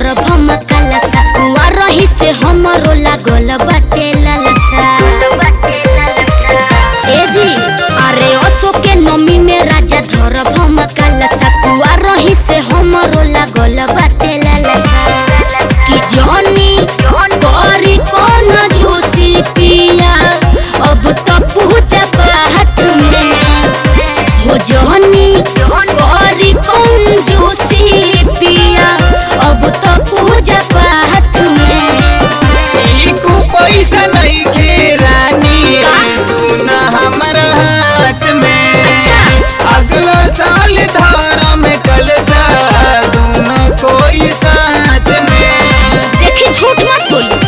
धर भम कलसा कुआ रही से हमरो लागल बाटे ललसा ए जी अरे असो के नमी में राजा धर भम कलसा कुआ रही से हमरो लागल बाटे ललसा कि जॉनी करी कौन जोशी पिया अब तो पूजा पाठ में हो जॉनी करी कौन जोशी पिया अब तो पूजा पाठ में एको पैसा नहीं के रानी का? सुन हमर हाथ में अच्छा। अगला साल धर्म कलसा दोनों कोई साथ में देखी झूठ मत बोली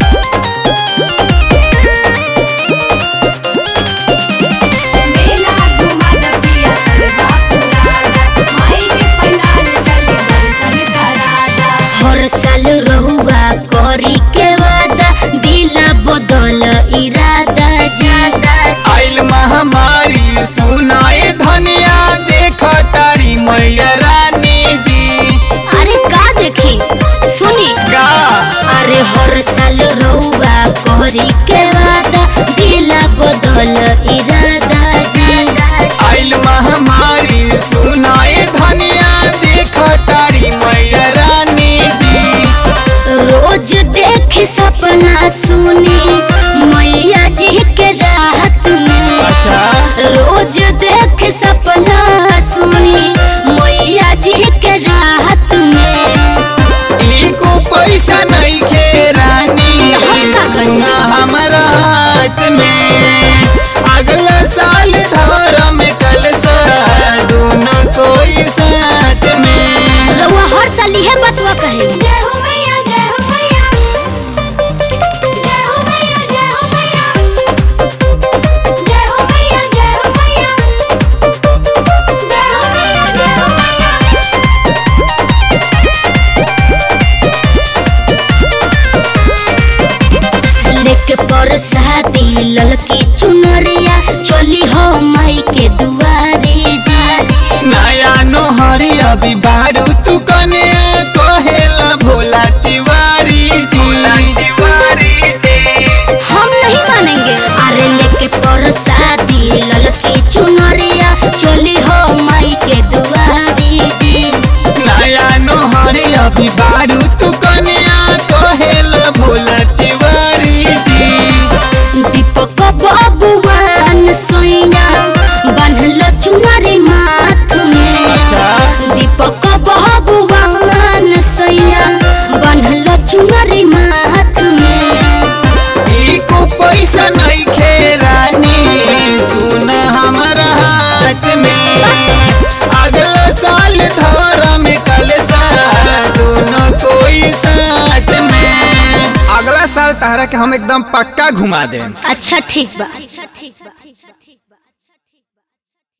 मेला घुमा डबिया चलदा पुराना माई के पंडाल चली दर्शन करादा हर साल रहुआ करी के वादा दिला बदल इरादा जादा आइल महामारी सुनाए धनिया देख तारी मैया रानी जी अरे का देखी सुनी का अरे हर साल रहुआ करी के वादा दिला बदल इरादा जादा आइल महामारी सुनाए धनिया देख तारी मैया रानी जी रोज देख सपना सुनी मैया जी के राहत में अच्छा। रोज देख सपना सुनी मैया जी के राहत में एको पैसा नहीं के रानी तो हम का करी? सुना हमारा हाथ में अगला साल धर्म कलसा दोनों कोई साथ में रउआ हर साल इहे बतवा कहे जय हो मैया जय हो मैया जय हो मैया जय हो मैया जय हो मैया जय हो मैया जय हो मैया जय हो मैया लेके पर शादी ललकी चुनरिया चली हो माई के दुआरे जा नया नोहरी अभी बारू तू कन्या कहेला भोला तिवारी जी हम नहीं मानेंगे अरे लेके पर शादी ललकी चुनरिया चली हो माई के दुआरे जी नया नोहरी अभी बारू तू कन्या कहेला भोला तिवारी जी दीपक बाबुआन सोइया बान्हल चुनरी माथ में अच्छा। दीपक बाबुआन सोइया बान्हल चुनरी माथ में एको पैसा नहीं खे रानी सुन हमारा हाथ में अगला साल धर्म कलसा दोनों कोई साथ में अगला साल तहरा के हम एकदम पक्का घुमा दें अच्छा ठीक बा